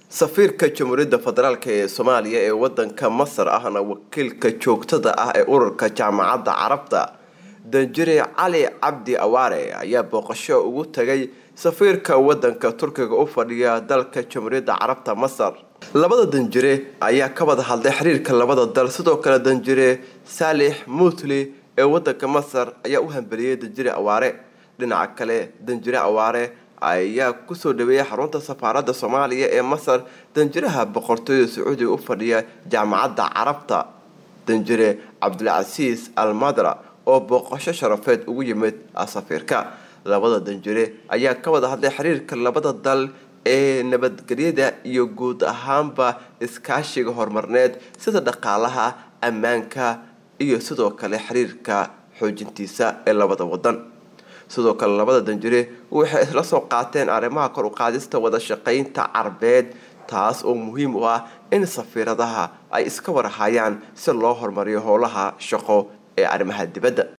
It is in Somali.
safiirka jamhuuriyadda federaalk ee soomaaliya ee wadanka masar ahna wakiilka joogtada ah ee ururka jaamacadda carabta danjire cali cabdi awaare ayaa booqasho ugu tagay safiirka wadanka turkiga u fadhiya dalka jamhuuriyadda carabta masar labada danjire ayaa ka wada hadlay xiriirka labada dal sidoo kale danjire saalix muutli ee wadanka masar ayaa u hambeliyey danjire awaare dhinaca kale danjire awaare ayaa kusoo dhaweeyay xarunta safaaradda soomaaliya ee masar danjiraha boqortooyada sacuudiga u fadhiya jaamacadda carabta danjire cabdulcasiis almadra oo booqasho sharafeed ugu yimid safiirka labada danjire ayaa ka wada hadlay xiriirka labada dal ee nabadgelyada iyo guud ahaanba iskaashiga horumarneed sida dhaqaalaha ammaanka iyo sidoo kale xiriirka xoojintiisa ee labada wadan sidoo kale labada danjire waxay isla soo qaateen arrimaha kor u qaadista wada shaqaynta carbeed taas oo muhiim u ah in safiiradaha ay iska warhayaan si loo horumariyo howlaha shaqo ee arrimaha dibadda